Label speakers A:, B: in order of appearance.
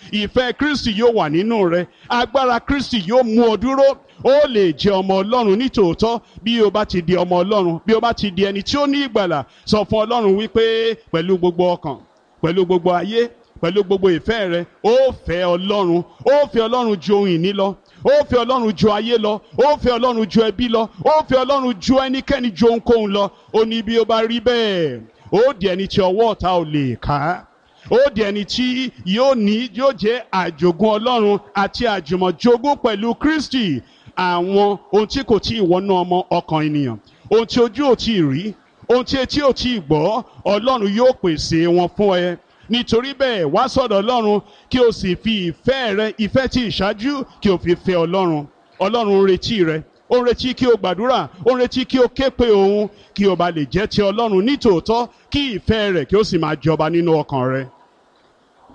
A: ìfẹ́ kristi yóò wà nínú rẹ agbára kristi yóò mú ọ dúró ó lè jẹ ọmọ ọlọ́run nítòótọ́ bí o bá ti di ọmọ ọlọ́run bí o bá ti di ẹni tí ó ní ìgbàlà sọ fún ọlọ́run wípé pẹ̀lú gbogbo ọkàn pẹ̀lú gbogbo ayé pẹ̀lú gbogbo ìfẹ́ rẹ ó fẹ́ ọlọ́run ó fẹ́ ọlọ́run ju ohun ìní lọ ó fẹ́ ọlọ́run ju ayé lọ ó fẹ́ ọlọ́run ju ẹbí lọ ó fẹ́ ọlọ́run ju ẹnikẹ́ni ju ohunkóhun lọ ó ní bí ó bá rí bẹ́ẹ̀ ó di ẹni tí ọwọ́ ọ̀tá ò lè ká ó di ẹni tí yóò ní yóò jẹ́ àjogún ọlọ́run àti àjùmọ̀jogún pẹ̀lú kristi àwọn ohun tí kò tí ì wọnú ọmọ ọkàn ènìyàn ohun tí ojú ò tí ì rí ohun tí etí ò tí ì gbọ́ ọlọ́run yóò pèsè wọn fún ẹ nítorí bẹ́ẹ̀ wá sọ̀dọ̀ ọlọ́run kí o sì fi ìfẹ́ rẹ ìfẹ́ tí ìṣáájú kí o fi fẹ́ ọlọ́run ọlọ́run ń retí rẹ ó ń retí kí o gbàdúrà ó ń retí kí o ké pe òun kí o bá lè jẹ́ ti ọlọ́run nítòótọ́ kí ìfẹ́ rẹ̀ kí o sì máa jọba nínú ọkàn rẹ.